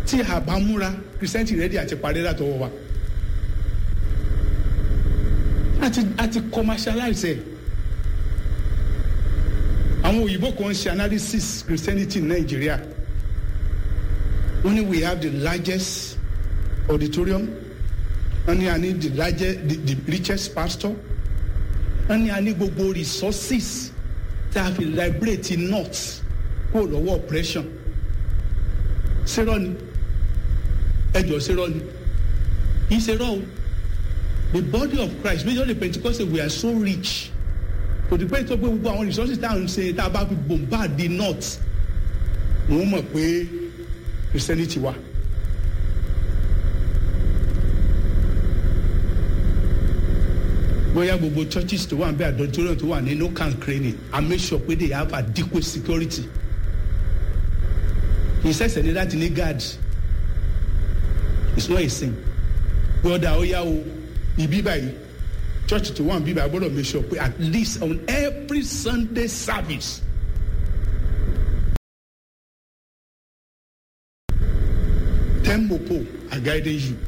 tí a bá múra kìrìsìtẹ́ntì rẹ́dí àti parí látọwọ́ wa àti àti commercialize ẹ̀ àwọn òyìnbó kan ṣe analysis christianity in nigeria wọ́n ní we have the largest auditorium wọ́n ní a ní the largest the, the richest pastor wọ́n ní a ní gbogbo resources tá a fi liberate north kó lọ́wọ́ oppression ṣerọ́ ni ẹjọ́ ṣerọ́ ni kì í ṣerọ́ o the body of christ majorly pentecostal we are so rich kò dì pé tó pé gbogbo àwọn resources tá à ń ṣe tá a bá fi bombard the north wọ́n mọ̀ pé christianity wà. bóyá gbogbo churches tó wà níbẹ̀ auditorium tó wà ní no can crane i make sure pé they have adequate security kì í ṣẹ̀ṣẹ̀ ní láti ní guard it's not a sin broda ó yá o ibi báyìí church tó wà níbí báyìí gbọ́dọ̀ make sure pé at least on every sunday service ten mopo are guiding you.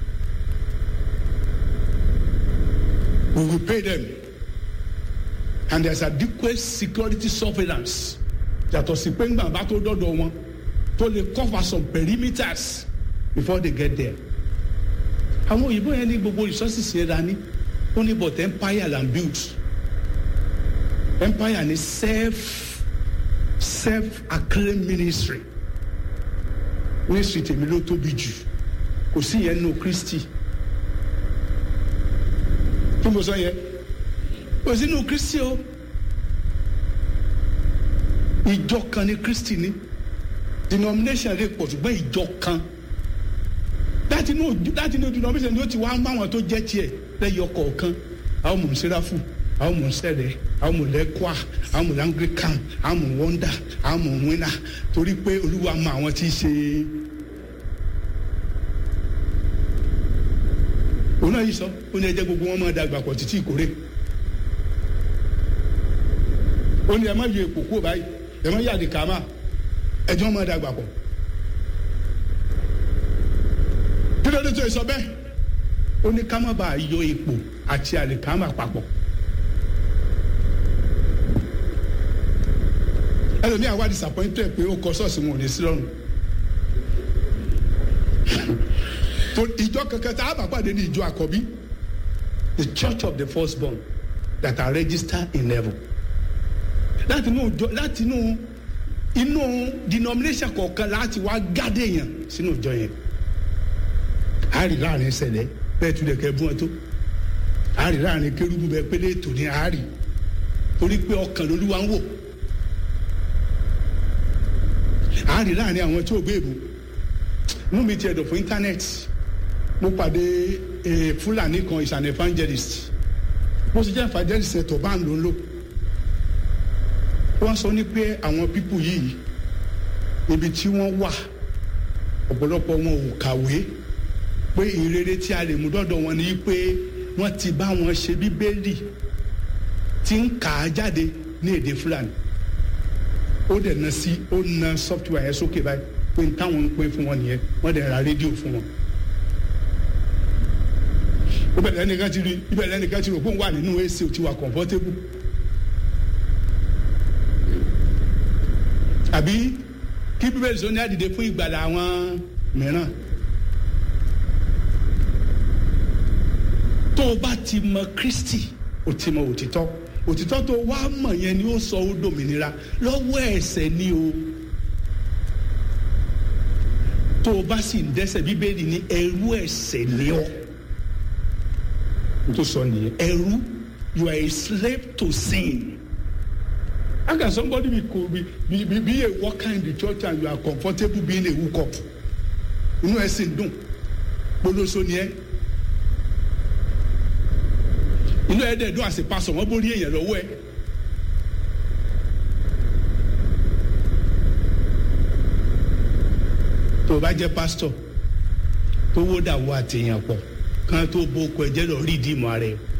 we will pay them and there is adequate security surveillance yàtọ̀ sí pé ńgbà bá tó dọ́dọ̀ wọn tó lè cover some perimeters before they get there. àwọn òyìnbó yẹn ní gbogbo resources yẹn dání ó ní but empire and build empire ní self self acclaim ministry ministry tèmi ló tóbi jù kò sí yẹn nù Christy kí mo sọ yẹ kò sínú kristi o ìjọ kan ní kristi ní denomination rẹ pọ̀ ṣùgbọ́n ìjọ kan láti inú láti inú denomination ni ó ti wá ń bá àwọn tó jẹ́ tiẹ̀ lẹ́yìn ọkọ̀ kan àwọn mọ̀ nsẹ́ráfù àwọn mọ̀ nsẹ́rẹ̀ àwọn mọ̀ lẹ́kọ́à àwọn mọ̀ langlican àwọn mọ̀ wọ́ndà àwọn mọ̀ wínà torí pé olúwa mọ àwọn tí í ṣe é. òun náà yìí sọ ó ní ẹjẹ gbogbo wọn máa dàgbà pọ̀ títí ìkórè ó ní ẹ má yọ èpò kúrò báyìí ẹ má yàdí kàmá ẹjọ́ máa dàgbà pọ̀ kí ló dé tó sọ bẹ́ẹ̀ ó ní ká má bàa yọ èpò àti àlìkámà papọ̀ ẹlòmíà wá disappointed pé ó kọ ṣọ́ọ̀ṣì wọn ò ní sí lọ́rùn to ìjọ kankan tá a bá pàdé ní ìjọ àkọ́bí the church of the firstborn that are registered in heaven láti inú ìjọ láti inú inú denomination kọ̀ọ̀kan láti wá gádé yẹn sínú ìjọ yẹn a rí láàrin ṣẹlẹ̀ bẹ́ẹ̀ tún lè kẹ́ bú wọn tó a rí láàrin kérúbù bẹ́ẹ̀ pélé ètò ní a rí torí pé ọkàn lolúwa ń wò a rí láàrin àwọn tí ò gbé èbú mú mi tiẹ̀ dọ̀ fún íńtánẹ́ẹ̀tì mo pàdé fúlàní kan is an evangelist bó ṣe jẹ́ evangelist ẹ̀ tó bá ń lò ń lò wọ́n sọ ní pé àwọn pípù yìí ibi tí wọ́n wà ọ̀pọ̀lọpọ̀ wọn ò kàwé pé ìrere tí a lè mú dọ́dọ̀ wọn ni pé wọ́n ti bá wọn ṣe bíbélì tí ń kà á jáde ní èdè fúlàní ó dẹ̀ na sí ó na software yẹn sókè báyìí pé n táwọn ń pín fún wọn nìyẹn wọ́n dẹ̀ ra rédíò fún wọn ó bẹ̀rẹ̀ ẹnìkan ti rí ibẹ̀rẹ̀ ẹnìkan ti rò pé òun wà nínú ac ò ti wà comfortable àbí kí bíbélì sọ ní àdìde fún ìgbàlà àwọn mìíràn tó o bá ti mọ Kristi o ti mọ òtítọ́ òtítọ́ tó wá mọ̀ yẹn ni ó sọ ó dòmìnira lọ́wọ́ ẹ̀ṣẹ̀ ni o tó o bá sì ń dẹ́ṣẹ̀ bíbélì ní ẹrú ẹ̀ṣẹ̀ ni ọ́ tó sọ nìyẹn ẹrú you are a slave to sin how can somebody be be be be, be a worker in the church and you are comfortable being a hookup inú ẹ sì ń dùn polóso ni ẹ inú ẹ dẹ̀ dùn àṣepasọ̀ wọ́n borí èèyàn lọ́wọ́ ẹ. tó o bá jẹ́ pásítọ̀ tó wó dàwọ́ àtẹ̀yàn pọ̀ kan tó bó oko ẹ̀jẹ̀ lọ rí ìdí ìmọ̀ ara ẹ̀.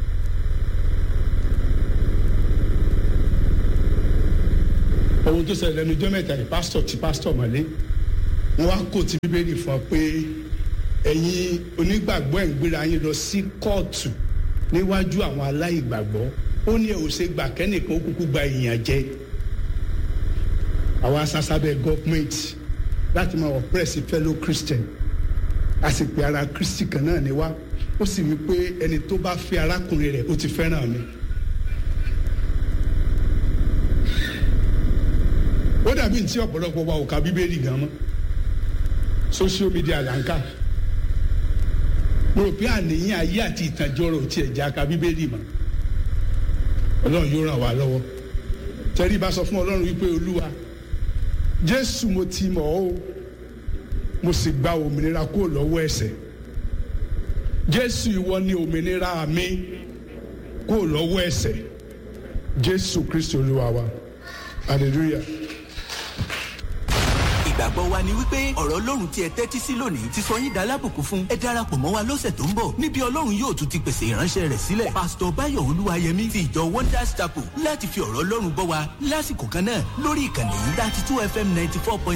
ohun tó ṣẹlẹ̀ lẹ́nu jọ́ mẹ́ta yìí pásítọ̀ ti pásítọ̀ mọ́lé wọ́n wá kó ti bíbélì fún ọ pé ẹ̀yin onígbàgbọ́ ẹ̀ ń gbéra yín lọ sí kóòtù níwájú àwọn aláìgbàgbọ́ ó ní ẹ̀ ò ṣe gbà kẹ́nìkan ó kúkú gba ìyàn jẹ àwa sásábẹ́ gọ́ọ̀mẹ̀ntì láti máa oppress fellow Christian a sì pé ara Kristi kan náà ni wá ó sì wí pé ẹni tó bá fẹ́ arákùnrin rẹ̀ ó ti fẹ́ràn mi. ó dàbí ntí ọ̀pọ̀lọpọ̀ wa ò ka bíbélì gan mọ́ social media là ń kà mo rò pé àníyàn ayé àti ìtànjẹ ọ̀rọ̀ tiẹ̀ já ka bíbélì mọ́ ọlọ́run yóò ràn wá lọ́wọ́ tẹ́rí bá sọ fún ọlọ́run wípé olúwa jésù mo ti mọ̀ ọ́ mo sì gba òmìnira kúrò lọ́wọ́ ẹ̀ṣẹ̀ jésù ìwọ ni òmìnira mi kúrò lọ́wọ́ ẹ̀ṣẹ̀ jésù kristi olúwa wa hallelujah ìgbàgbọ́ wa ni wípé ọ̀rọ̀ ọlọ́run tí ẹ tẹ́tí sí lónìí ti sọ yín dalábùkún fún ẹ darapọ̀ mọ́ wa lọ́sẹ̀ tó ń bọ̀ níbi ọlọ́run yóò tún ti pèsè ìránṣẹ́ rẹ̀ sílẹ̀ pásítọ̀ báyọ̀ olúwayẹmí ti ìjọ wonders chapel láti fi ọ̀rọ̀ ọlọ́run bọ́ wa lásìkò kan náà lórí ìkànnì yìí thirty two fm ninety four point